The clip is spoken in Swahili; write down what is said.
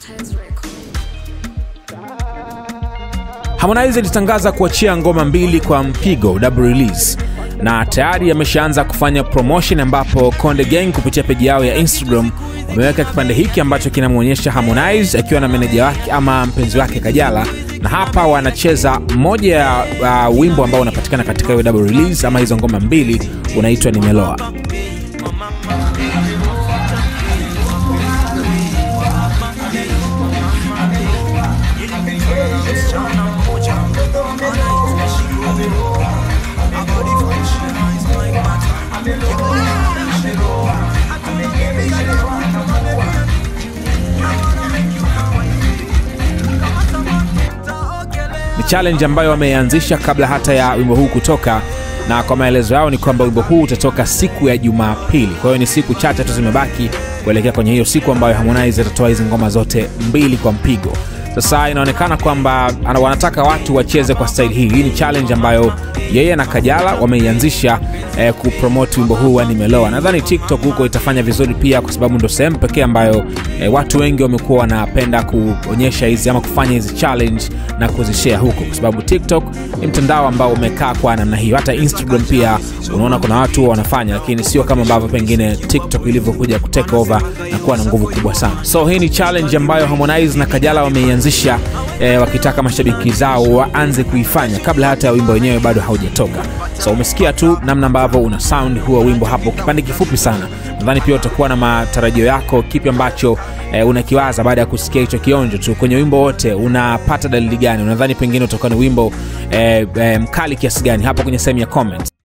Harmonize alitangaza kuachia ngoma mbili kwa mpigo double release na tayari ameshaanza kufanya promotion, ambapo Konde Gang kupitia peji yao ya Instagram wameweka kipande hiki ambacho kinamwonyesha Harmonize akiwa na meneja wake ama mpenzi wake Kajala, na hapa wanacheza moja ya uh, wimbo ambao unapatikana katika hiyo double release ama hizo ngoma mbili, unaitwa Nimeloa. ni challenge ambayo wameanzisha kabla hata ya wimbo huu kutoka, na kwa maelezo yao ni kwamba wimbo huu utatoka siku ya Jumapili. Kwa hiyo ni siku chache tu zimebaki kuelekea kwenye hiyo siku ambayo Harmonize atatoa hizi ngoma zote mbili kwa mpigo. Sasa inaonekana kwamba ana- wanataka watu wacheze kwa staili hii. Hii ni challenge ambayo yeye na Kajala wameianzisha eh, kupromote wimbo huu wa Nimeloa. Nadhani TikTok huko itafanya vizuri pia, kwa sababu ndo sehemu pekee ambayo eh, watu wengi wamekuwa wanapenda kuonyesha hizi ama kufanya hizi challenge na kuzishare huko, kwa sababu TikTok ni mtandao ambao umekaa kwa namna hiyo. Hata Instagram pia unaona kuna watu wanafanya, lakini sio kama ambavyo pengine TikTok ilivyokuja kutake over na kuwa na nguvu kubwa sana. So hii ni challenge ambayo Harmonize na Kajala wameianzisha eh, wakitaka mashabiki zao waanze kuifanya kabla hata ya wimbo wenyewe bado haujatoka. So umesikia tu namna ambavyo una sound huo wimbo hapo, kipande kifupi sana. Nadhani pia utakuwa na matarajio yako, kipi ambacho eh, unakiwaza baada ya kusikia hicho kionjo tu kwenye wimbo wote. Unapata dalili gani? Unadhani pengine utakuwa ni wimbo eh, eh, mkali kiasi gani? Hapo kwenye sehemu ya comments.